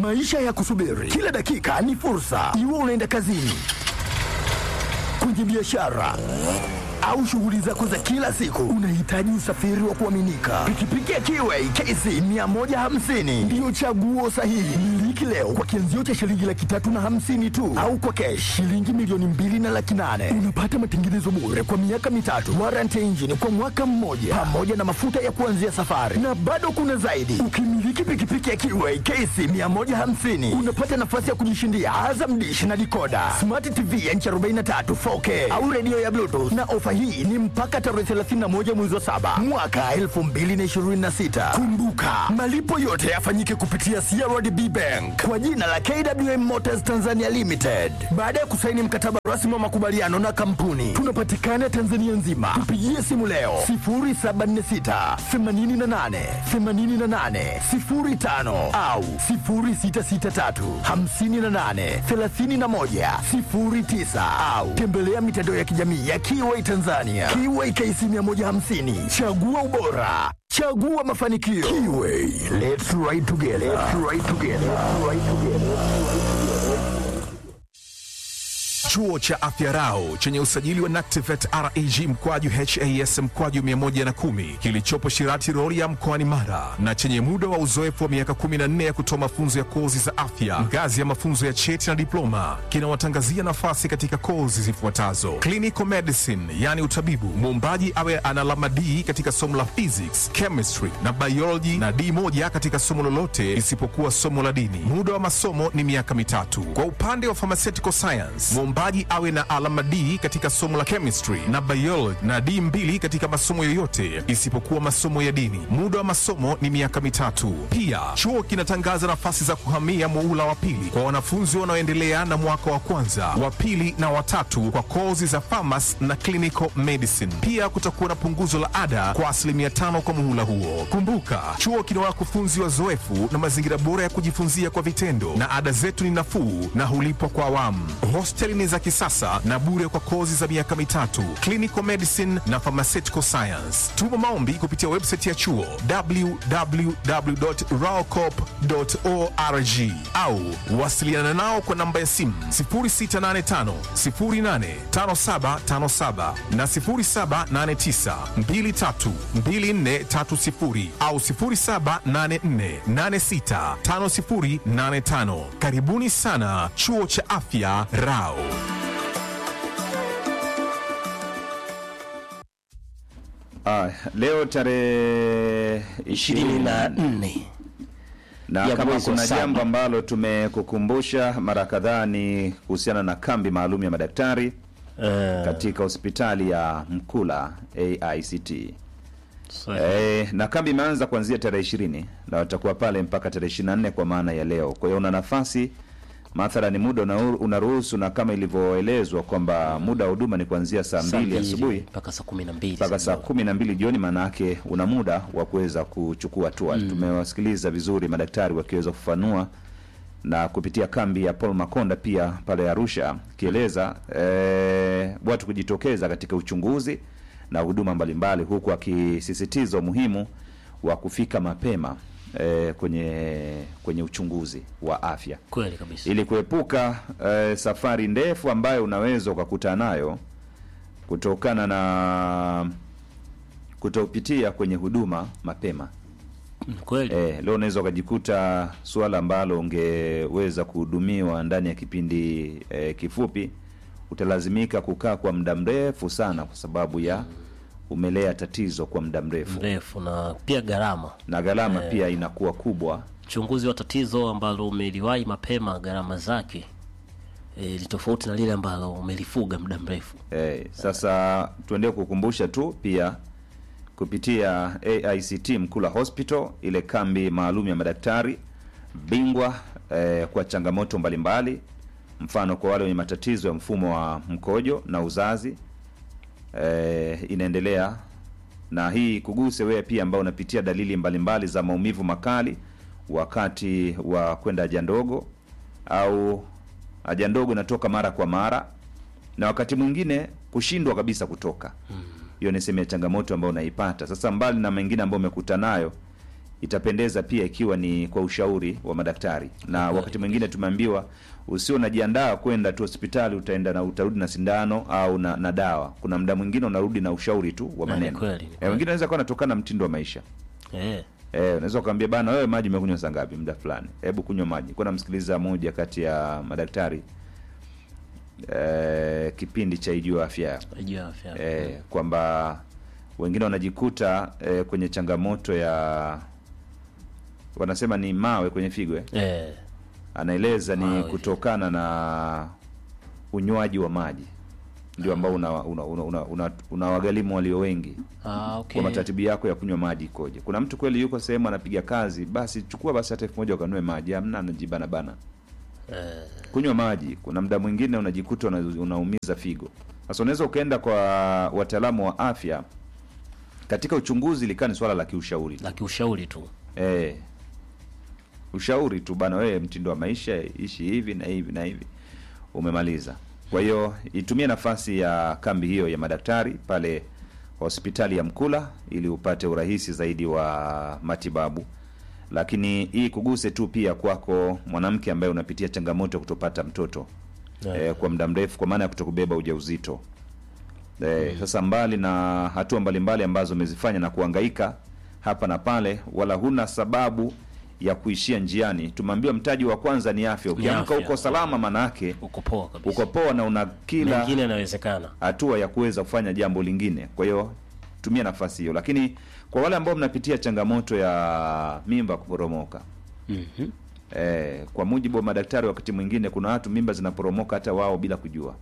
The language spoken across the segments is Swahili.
maisha ya kusubiri kila dakika ni fursa. Iwe unaenda kazini, kwenye biashara au shughuli zako za kila siku, unahitaji usafiri wa kuaminika. Pikipiki ya Kiway KC 150 ndiyo chaguo sahihi. Miliki leo kwa kianzio cha shilingi laki tatu na hamsini tu, au kwa kesh shilingi milioni mbili na laki nane. Unapata matengenezo bure kwa miaka mitatu, warranty ya injini kwa mwaka mmoja, pamoja na mafuta ya kuanzia safari, na bado kuna zaidi. Ukimiliki pikipiki ya Kiway KC 150 unapata nafasi ya kujishindia Azam Dish na dikoda, smart TV ya inchi 43 4K au redio ya Bluetooth na ofa hii ni mpaka tarehe 31 mwezi wa saba mwaka 2026. Kumbuka, malipo yote yafanyike kupitia CRDB Bank kwa jina la KWM Motors Tanzania Limited. Baada ya kusaini mkataba rasmi wa makubaliano na kampuni, tunapatikana Tanzania nzima. Tupigie simu leo 0746 88 88 05 au 0663 58 31 09 au tembelea mitandao ya kijamii ya Kiway Tanzania. Kiway KC 150. Chagua ubora. Chagua mafanikio. Kiway. Let's ride together. Let's ride together. Let's ride together. Chuo cha Afya Rau chenye usajili wa NACTIVATE reg mkwaju has mkwaju 110 kilichopo Shirati Rorya mkoani Mara na chenye muda wa uzoefu wa miaka 14 ya kutoa mafunzo ya kozi za afya ngazi ya mafunzo ya cheti na diploma kinawatangazia nafasi katika kozi zifuatazo: clinical medicine, yani utabibu, muombaji awe ana alama D katika somo la physics, chemistry na biology na D moja katika somo lolote isipokuwa somo la dini. Muda wa masomo ni miaka mitatu. Kwa upande wa pharmaceutical science, mwombaji awe na alama D katika somo la chemistry na biology na D mbili katika masomo yoyote isipokuwa masomo ya dini. Muda wa masomo ni miaka mitatu. Pia chuo kinatangaza nafasi za kuhamia muhula wa pili kwa wanafunzi wanaoendelea na mwaka wa kwanza, wa pili na watatu kwa kozi za pharmacy na clinical medicine. Pia kutakuwa na punguzo la ada kwa asilimia tano kwa muhula huo. Kumbuka, chuo kina wakufunzi wazoefu na mazingira bora ya kujifunzia kwa vitendo, na ada zetu ni nafuu na hulipwa kwa awamu. Hosteli ni za kisasa na bure kwa kozi za miaka mitatu, clinical medicine na pharmaceutical science. Tuma maombi kupitia website ya chuo www.raocop.org au wasiliana nao kwa namba ya simu 0685 085757 na 0789 232430 au 0784865085. Karibuni sana chuo cha afya Rao. Ah, leo tarehe ishirini na nne na ya kama mwezi wa kuna saba. jambo ambalo tumekukumbusha mara kadhaa ni kuhusiana na kambi maalum ya madaktari Eh, katika hospitali ya Mkula AICT. sahihi. E, na kambi imeanza kuanzia tarehe ishirini na watakuwa pale mpaka tarehe ishirini na nne kwa maana ya leo. Kwa hiyo una nafasi mathalani, muda una- unaruhusu, na kama ilivyoelezwa kwamba muda wa huduma ni kuanzia saa Saa mbili mbili asubuhi mpaka saa kumi na mbili mpaka saa kumi na mbili jioni, maana yake una muda wa kuweza kuchukua hatua. Tumewasikiliza vizuri madaktari wakiweza kufanua na kupitia kambi ya Paul Makonda pia pale Arusha akieleza eh, watu kujitokeza katika uchunguzi na huduma mbalimbali, huku akisisitiza umuhimu wa kufika mapema eh, kwenye kwenye uchunguzi wa afya kweli kabisa ili kuepuka eh, safari ndefu ambayo unaweza ukakutana nayo kutokana na kutopitia kwenye huduma mapema. Mm, kweli Eh, leo unaweza ukajikuta suala ambalo ungeweza kuhudumiwa ndani ya kipindi eh, kifupi, utalazimika kukaa kwa muda mrefu sana, kwa sababu ya umelea tatizo kwa muda mrefu, mrefu na pia gharama na gharama pia inakuwa kubwa. uchunguzi wa tatizo ambalo umeliwahi mapema gharama zake eh, ni tofauti na lile ambalo umelifuga muda mrefu Eh, sasa tuendelee kukumbusha tu pia kupitia AICT Mkula Hospital, ile kambi maalum ya madaktari bingwa eh, kwa changamoto mbalimbali, mfano kwa wale wenye matatizo ya mfumo wa mkojo na uzazi eh, inaendelea na hii kuguse wewe pia ambao unapitia dalili mbalimbali za maumivu makali wakati wa kwenda haja ndogo au haja ndogo inatoka mara kwa mara na wakati mwingine kushindwa kabisa kutoka hiyo ni sehemu ya changamoto ambayo unaipata sasa mbali na mengine ambayo umekuta nayo itapendeza pia ikiwa ni kwa ushauri wa madaktari na wakati mwingine tumeambiwa usio unajiandaa kwenda tu hospitali utaenda na utarudi na sindano au na, na dawa kuna muda mwingine unarudi na ushauri tu wa Na ni maneno kweli, ni Eh, kweli. wengine anaweza kuwa anatokana na mtindo wa maisha eh, Eh, unaweza ukamwambia bana, wewe maji umekunywa saa ngapi? Muda fulani, hebu kunywa maji. Kuna namsikiliza moja kati ya madaktari eh, kipindi cha Ijua Afya Yako juu ya afya eh, kwamba wengine wanajikuta eh, kwenye changamoto ya wanasema ni mawe kwenye figo eh. eh, Anaeleza ni Mawe. kutokana na unywaji wa maji ndio ambao una, una, una, una, una, unawagharimu walio wengi ah, okay. kwa mataratibu yako ya kunywa maji ikoje. Kuna mtu kweli yuko sehemu anapiga kazi, basi chukua basi hata elfu moja ukanue maji, amna anajibana bana eh, kunywa maji. Kuna muda mwingine unajikuta una, unaumiza figo. Sasa unaweza ukaenda kwa wataalamu wa afya, katika uchunguzi likaa ni swala la kiushauri la kiushauri tu eh, ushauri tu bana, wewe mtindo wa maisha ishi hivi na hivi na hivi, umemaliza. Kwa hiyo itumie nafasi ya kambi hiyo ya madaktari pale hospitali ya Mkula ili upate urahisi zaidi wa matibabu, lakini hii kuguse tu pia kwako mwanamke ambaye unapitia changamoto ya kutopata mtoto Yeah. eh, kwa muda mrefu, kwa maana ya kutokubeba ujauzito eh, sasa mbali na hatua mbalimbali ambazo umezifanya na kuhangaika hapa na pale, wala huna sababu ya kuishia njiani. Tumeambiwa mtaji wa kwanza ni afya. Ukiamka afya. uko salama, manake uko poa kabisa uko poa na una kila mengine yanawezekana hatua ya kuweza kufanya jambo lingine. Kwa hiyo tumia nafasi hiyo, lakini kwa wale ambao mnapitia changamoto ya mimba kuporomoka Mhm. eh, kwa mujibu wa madaktari, wakati mwingine kuna watu mimba zinaporomoka hata wao bila kujua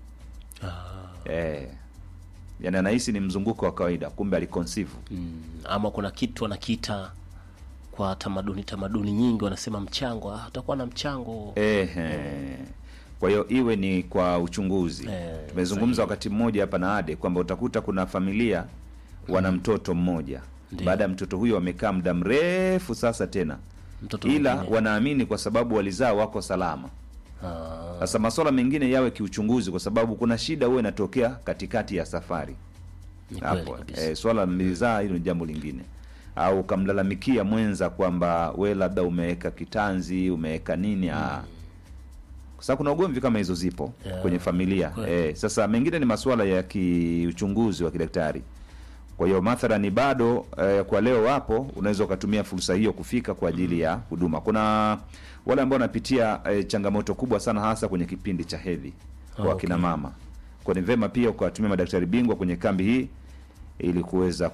ah, eh, yani anahisi ni mzunguko wa kawaida, kumbe aliconceive. mm, ama kuna kitu wanakiita kwa tamaduni tamaduni nyingi wanasema mchango ah, utakuwa na mchango Ehe. Kwa hiyo iwe ni kwa uchunguzi. Eh, Tumezungumza sahihi. wakati mmoja hapa na Ade kwamba utakuta kuna familia wana mtoto mmoja, Ndiyo. baada ya mtoto huyo wamekaa muda mrefu sasa tena, mtoto ila mwingine. wanaamini kwa sababu walizaa wako salama. ah, Sasa masuala mengine yawe kiuchunguzi, kwa sababu kuna shida huwa inatokea katikati ya safari ni kweli hapo. kabisa Eh, swala mlizaa, hilo ni jambo lingine, au ukamlalamikia mwenza kwamba we labda umeweka kitanzi umeweka nini ah. Kwa sababu kuna ugomvi kama hizo zipo Yeah, kwenye familia kweli. eh, sasa mengine ni masuala ya kiuchunguzi wa kidaktari. Kwa hiyo mathalani bado eh, kwa leo wapo, unaweza ukatumia fursa hiyo kufika kwa ajili ya huduma. Kuna wale ambao wanapitia eh, changamoto kubwa sana hasa kwenye kipindi cha hedhi kwa Ah, akina okay. mama. Kwa ni vema pia ukawatumia madaktari bingwa kwenye kambi hii ili kuweza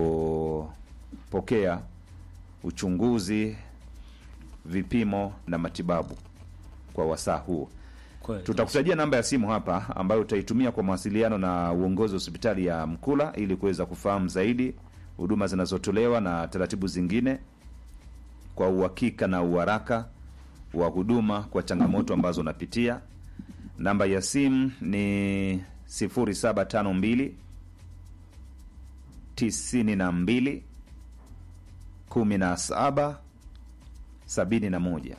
kupokea uchunguzi, vipimo na matibabu kwa wasaa huo. kweli Tutakutajia namba ya simu hapa ambayo utaitumia kwa mawasiliano na uongozi wa hospitali ya Mkula ili kuweza kufahamu zaidi huduma zinazotolewa na taratibu zingine kwa uhakika na uharaka wa huduma kwa changamoto ambazo unapitia. Namba ya simu ni 0752 92 17 71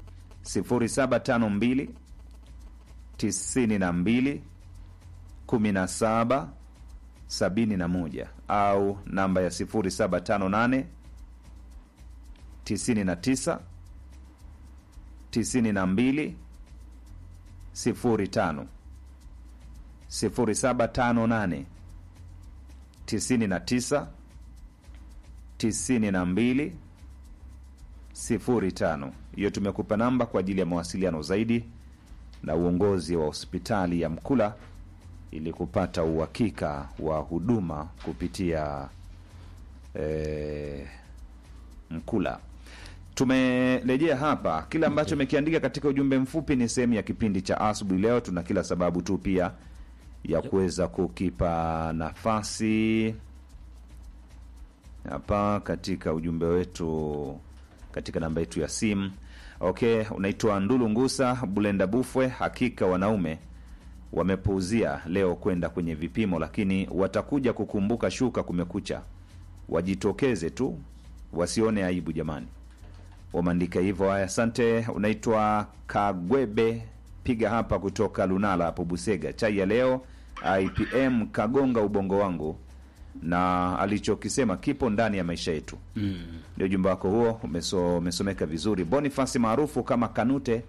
0752 tisini na mbili kumi na saba sabini na moja au namba ya sifuri saba tano nane tisini na tisa tisini na mbili sifuri tano sifuri saba tano nane tisini na tisa tisini na mbili sifuri tano. Hiyo tumekupa namba kwa ajili ya mawasiliano zaidi na uongozi wa hospitali ya Mkula ili kupata uhakika wa huduma kupitia eh, Mkula. Tumerejea hapa, kile ambacho umekiandika katika ujumbe mfupi ni sehemu ya kipindi cha asubuhi leo. Tuna kila sababu tu pia ya kuweza kukipa nafasi hapa katika ujumbe wetu katika namba yetu ya simu. Okay, unaitwa Ndulu Ngusa Bulenda Bufwe. Hakika wanaume wamepuuzia leo kwenda kwenye vipimo, lakini watakuja kukumbuka shuka kumekucha. Wajitokeze tu, wasione aibu jamani. Wameandika hivyo. Haya, asante. Unaitwa Kagwebe piga hapa kutoka Lunala hapo Busega. Chai ya leo IPM kagonga ubongo wangu na alichokisema kipo ndani ya maisha yetu. Ndio ujumbe wako huo umeso, umesomeka vizuri. Bonifasi maarufu kama Kanute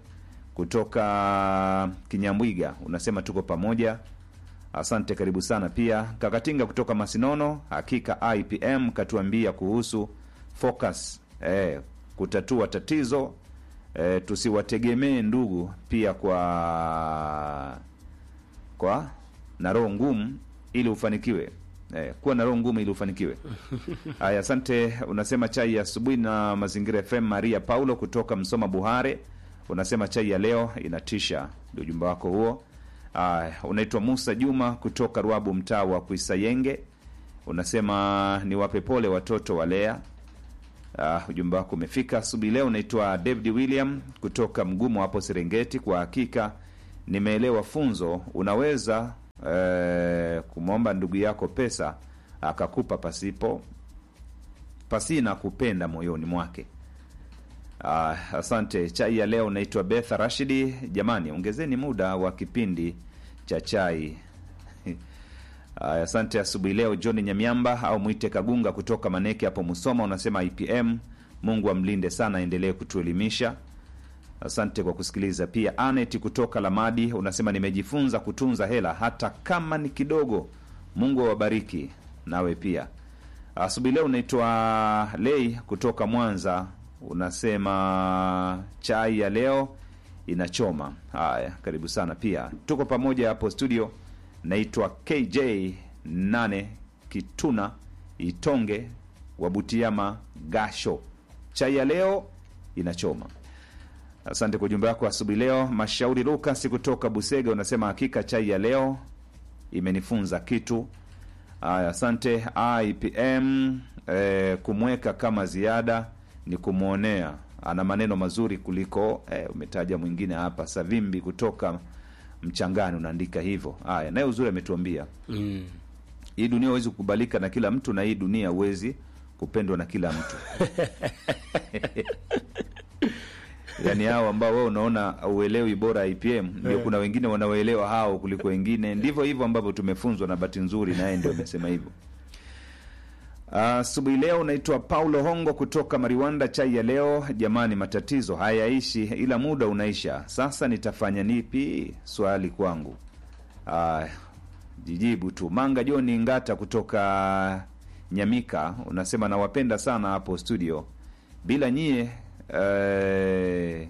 kutoka Kinyambwiga unasema tuko pamoja. Asante, karibu sana. Pia Kakatinga kutoka Masinono, hakika IPM katuambia kuhusu focus eh, kutatua tatizo eh, tusiwategemee ndugu pia kwa kwa na roho ngumu ili ufanikiwe eh, kuwa na roho ngumu ili ufanikiwe. Haya, asante. Unasema chai ya asubuhi na Mazingira FM. Maria Paulo kutoka Msoma Buhare unasema chai ya leo inatisha, ndio ujumbe wako huo. Aya, unaitwa Musa Juma kutoka Ruabu, mtaa wa Kuisayenge, unasema ni wape pole watoto wa Lea. Uh, ujumbe wako umefika asubuhi leo. Unaitwa David William kutoka Mgumu hapo Serengeti. Kwa hakika nimeelewa funzo. Unaweza eh, kumwomba ndugu yako pesa akakupa pasipo pasina kupenda moyoni mwake. Ah, asante. Chai ya leo naitwa Betha Rashidi. Jamani, ongezeni muda wa kipindi cha chai. Aya, asante. Asubuhi leo John Nyamiamba au mwite Kagunga kutoka Maneke hapo Musoma, unasema IPM, Mungu amlinde sana, aendelee kutuelimisha. Asante kwa kusikiliza. Pia Anet kutoka Lamadi unasema nimejifunza kutunza hela hata kama ni kidogo. Mungu awabariki nawe pia. Asubuhi leo unaitwa Lei kutoka Mwanza, unasema chai ya leo inachoma. Haya, karibu sana. Pia tuko pamoja hapo studio. Naitwa KJ 8 Kituna Itonge wa Butiama Gasho, chai ya leo inachoma. Asante kwa ujumbe wako asubuhi leo. Mashauri Lukas kutoka Busega unasema hakika chai ya leo imenifunza kitu. Aya, asante. IPM eh, kumweka kama ziada ni kumwonea, ana maneno mazuri kuliko eh, umetaja mwingine hapa Savimbi kutoka Mchangani unaandika hivyo. Haya, naye uzuri ametuambia Mm. hii dunia huwezi kukubalika na kila mtu, na hii dunia huwezi kupendwa na kila mtu. Yaani hao ambao wewe unaona uelewi bora IPM, ndio kuna wengine wanaoelewa hao kuliko wengine. Ndivyo hivyo ambavyo tumefunzwa, na bahati nzuri naye ndio amesema hivyo. Asubuhi leo unaitwa Paulo Hongo kutoka Mariwanda. Chai ya leo jamani, matatizo hayaishi ila muda unaisha. Sasa nitafanya nipi? Swali kwangu. Ah, jijibu tu. Manga Joni Ngata kutoka Nyamika unasema nawapenda sana hapo studio, bila nyie eh,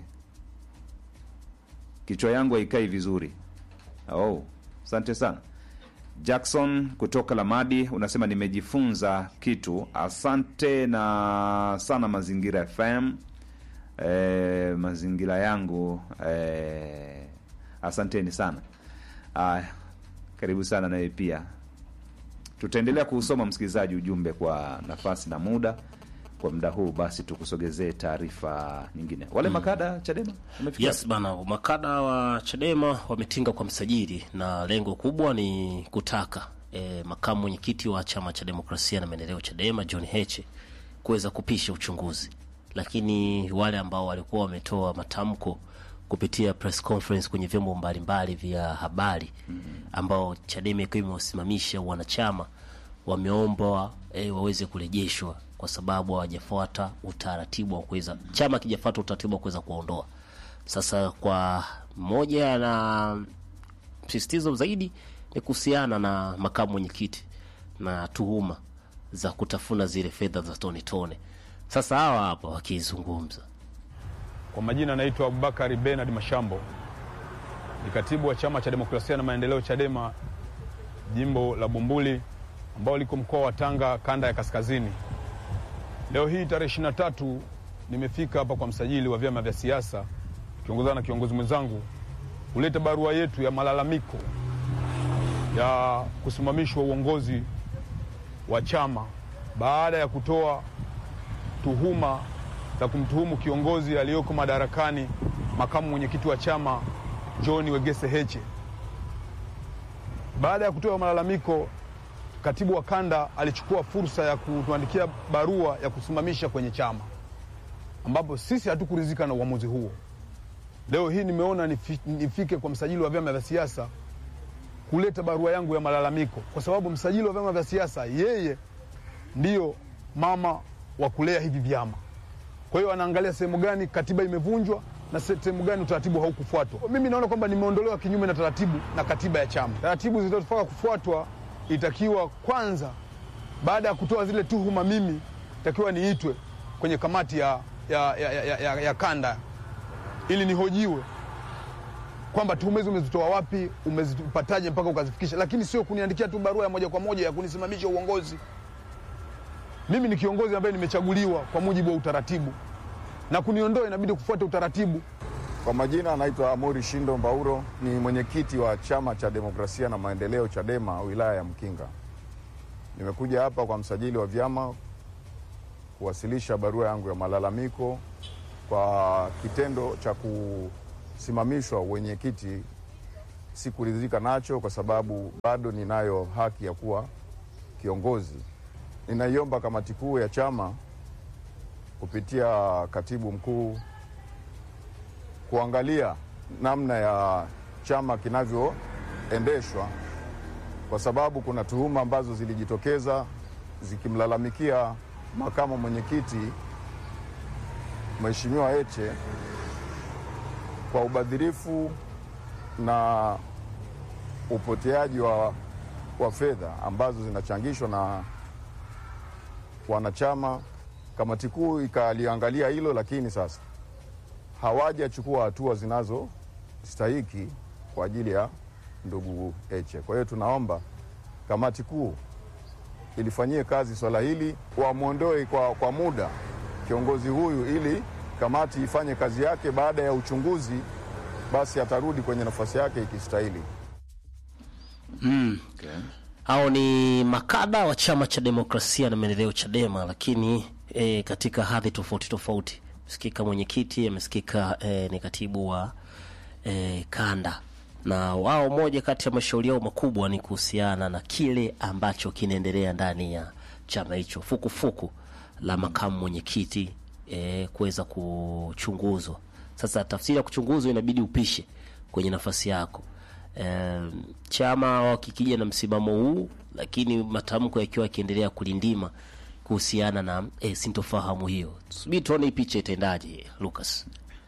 kichwa yangu haikai vizuri. Oh, asante sana. Jackson kutoka Lamadi unasema nimejifunza kitu. Asante na sana Mazingira FM. E, mazingira yangu e, asanteni sana. Aya, karibu sana nawe pia. Tutaendelea kuusoma msikilizaji ujumbe kwa nafasi na muda. Kwa muda huu basi tukusogezee taarifa nyingine. Wale makada Chadema wamefika Yes bana, makada wa Chadema wametinga kwa msajili na lengo kubwa ni kutaka e, makamu mwenyekiti wa chama cha demokrasia na maendeleo Chadema John Heche kuweza kupisha uchunguzi, lakini wale ambao walikuwa wametoa matamko kupitia press conference kwenye vyombo mbalimbali vya habari ambao Chadema ikiwa imewasimamisha wanachama wameomba e, waweze kurejeshwa kwa sababu hawajafuata utaratibu wa kuweza chama kijafuata utaratibu wa kuweza kuwaondoa. Sasa kwa moja na msisitizo zaidi ni kuhusiana na makamu mwenyekiti na tuhuma za kutafuna zile fedha za tone tone. Sasa hawa hapa wakizungumza Kwa majina naitwa Abubakari Benard Mashambo, ni katibu wa chama cha demokrasia na maendeleo Chadema jimbo la Bumbuli ambao liko mkoa wa Tanga kanda ya kaskazini. Leo hii tarehe 23 nimefika hapa kwa msajili wa vyama vya siasa kiongozana na kiongozi mwenzangu kuleta barua yetu ya malalamiko ya kusimamishwa uongozi wa chama baada ya kutoa tuhuma za kumtuhumu kiongozi aliyoko madarakani makamu mwenyekiti wa chama John Wegese Heche. Baada ya kutoa malalamiko, katibu wa kanda alichukua fursa ya kutuandikia barua ya kusimamisha kwenye chama, ambapo sisi hatukuridhika na uamuzi huo. Leo hii nimeona nifi- nifike kwa msajili wa vyama vya siasa kuleta barua yangu ya malalamiko, kwa sababu msajili wa vyama vya siasa yeye ndiyo mama wa kulea hivi vyama. Kwa hiyo anaangalia sehemu gani katiba imevunjwa na sehemu gani utaratibu haukufuatwa. Mimi naona kwamba nimeondolewa kinyume na taratibu na katiba ya chama. Taratibu zilizofaa kufuatwa itakiwa kwanza, baada ya kutoa zile tuhuma, mimi itakiwa niitwe kwenye kamati ya, ya, ya, ya, ya, ya kanda ili nihojiwe kwamba tuhuma hizo umezitoa wapi, umezipataje mpaka ukazifikisha, lakini sio kuniandikia tu barua ya moja kwa moja ya kunisimamisha uongozi. Mimi ni kiongozi ambaye nimechaguliwa kwa mujibu wa utaratibu, na kuniondoa inabidi kufuata utaratibu. Kwa majina anaitwa Amori Shindo Mbauro, ni mwenyekiti wa Chama cha Demokrasia na Maendeleo, CHADEMA, wilaya ya Mkinga. Nimekuja hapa kwa msajili wa vyama kuwasilisha barua yangu ya malalamiko kwa kitendo cha kusimamishwa wenyekiti. Sikuridhika nacho kwa sababu bado ninayo haki ya kuwa kiongozi. Ninaiomba kamati kuu ya chama kupitia katibu mkuu kuangalia namna ya chama kinavyoendeshwa, kwa sababu kuna tuhuma ambazo zilijitokeza zikimlalamikia makamu mwenyekiti Mheshimiwa Heche kwa ubadhirifu na upoteaji wa, wa fedha ambazo zinachangishwa na wanachama. Kamati kuu ikaliangalia hilo, lakini sasa hawajachukua hatua zinazostahiki kwa ajili ya ndugu Heche. Kwa hiyo tunaomba kamati kuu ilifanyie kazi swala hili, wamwondoe kwa, kwa muda kiongozi huyu ili kamati ifanye kazi yake. Baada ya uchunguzi, basi atarudi kwenye nafasi yake ikistahili. Hao ni makada wa chama cha demokrasia na maendeleo Chadema, lakini e, katika hadhi tofauti tofauti. Msikika mwenyekiti, amesikika e, ni katibu wa e, kanda, na wao moja kati ya mashauri yao makubwa ni kuhusiana na kile ambacho kinaendelea ndani ya chama hicho, fukufuku la makamu mwenyekiti e, kuweza kuchunguzwa. Sasa tafsiri ya kuchunguzwa inabidi upishe kwenye nafasi yako. E, chama wakikija na msimamo huu, lakini matamko yakiwa yakiendelea kulindima kuhusiana na e, sintofahamu hiyo. Subiri tuone hii picha itaendaje, Lucas.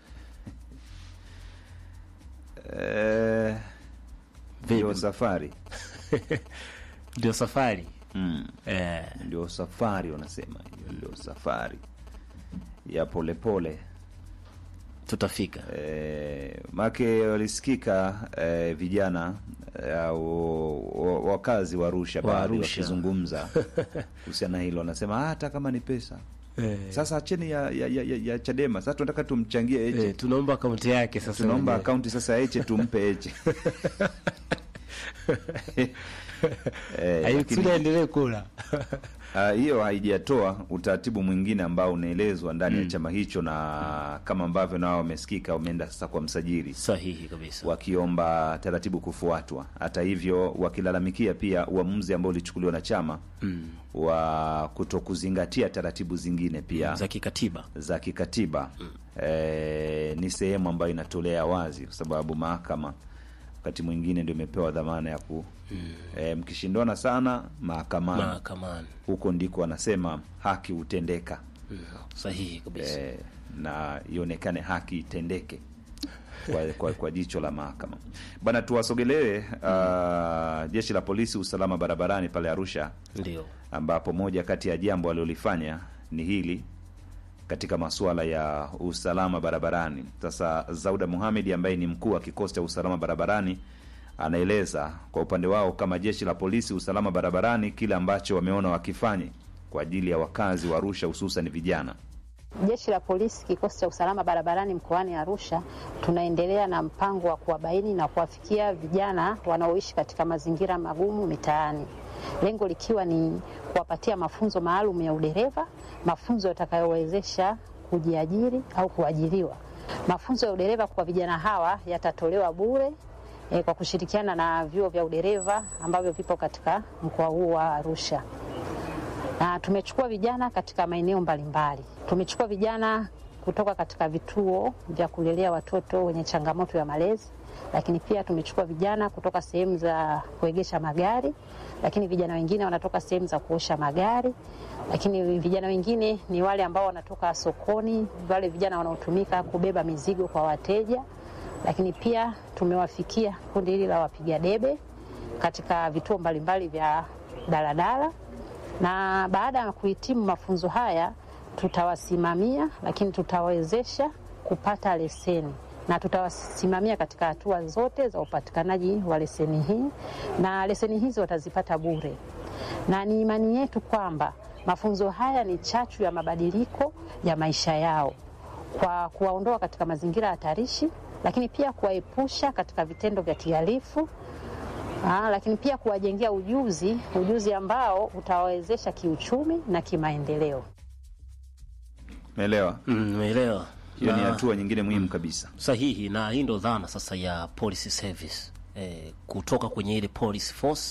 Eh, ndio safari Ndio safari mm. e, Ndio safari wanasema, hiyo ndio safari ya polepole pole. tutafika E, make walisikika e, vijana e, au wa- wakazi wa Arusha Wa baadhi Arusha. wakizungumza kuhusiana na hilo, wanasema "Ah, hata kama ni pesa sasa acheni ya, ya, ya, ya, ya Chadema sasa tunataka tumchangie Heche e, tunaomba akaunti yake sasa. tunaomba wenyewe. akaunti sasa ya Heche tumpe Heche Eh, Haikusudi lakini- aendelee kula Ah, hiyo haijatoa utaratibu mwingine ambao unaelezwa ndani ya chama hicho, na kama ambavyo nao wamesikika, wameenda sasa kwa msajili sahihi kabisa. wakiomba taratibu kufuatwa. Hata hivyo, wakilalamikia pia uamuzi ambao ulichukuliwa na chama wa kutokuzingatia taratibu zingine pia za kikatiba za kikatiba. Eh, ni sehemu ambayo inatolea wazi, kwa sababu mahakama wakati mwingine ndio imepewa dhamana ya ku eh, mkishindana sana mahakamani mahakamani. huko ndiko wanasema haki hutendeka Sahihi kabisa. e, na ionekane haki itendeke kwa, kwa, kwa jicho la mahakama bana. Tuwasogelee uh, jeshi la polisi usalama barabarani pale Arusha, Ndio ambapo moja kati ya jambo alilolifanya ni hili katika masuala ya usalama barabarani. Sasa Zauda Muhamedi ambaye ni mkuu wa kikosi cha usalama barabarani anaeleza kwa upande wao kama jeshi la polisi usalama barabarani kile ambacho wameona wakifanye kwa ajili ya wakazi wa Arusha hususan vijana. Jeshi la polisi kikosi cha usalama barabarani mkoani Arusha tunaendelea na mpango wa kuwabaini na kuwafikia vijana wanaoishi katika mazingira magumu mitaani, lengo likiwa ni kuwapatia mafunzo maalum ya udereva, mafunzo yatakayowezesha kujiajiri au kuajiriwa. Mafunzo ya udereva kwa vijana hawa yatatolewa bure e, kwa kushirikiana na vyuo vya udereva ambavyo vipo katika mkoa huu wa Arusha na tumechukua vijana katika maeneo mbalimbali. Tumechukua vijana kutoka katika vituo vya kulelea watoto wenye changamoto ya malezi, lakini pia tumechukua vijana kutoka sehemu za kuegesha magari, lakini vijana wengine wanatoka sehemu za kuosha magari, lakini vijana wengine ni wale ambao wanatoka sokoni, wale vijana wanaotumika kubeba mizigo kwa wateja, lakini pia tumewafikia kundi hili la wapiga debe katika vituo mbalimbali vya daladala, na baada ya kuhitimu mafunzo haya tutawasimamia, lakini tutawawezesha kupata leseni na tutawasimamia katika hatua zote za upatikanaji wa leseni hii, na leseni hizi watazipata bure, na ni imani yetu kwamba mafunzo haya ni chachu ya mabadiliko ya maisha yao kwa kuwaondoa katika mazingira hatarishi, lakini pia kuwaepusha katika vitendo vya kihalifu. Aa, lakini pia kuwajengea ujuzi, ujuzi ambao utawawezesha kiuchumi na kimaendeleo. Umeelewa? Umeelewa? Hiyo ni Na- hatua nyingine muhimu kabisa. sahihi na hii ndo dhana sasa ya police service eh, kutoka kwenye ile police force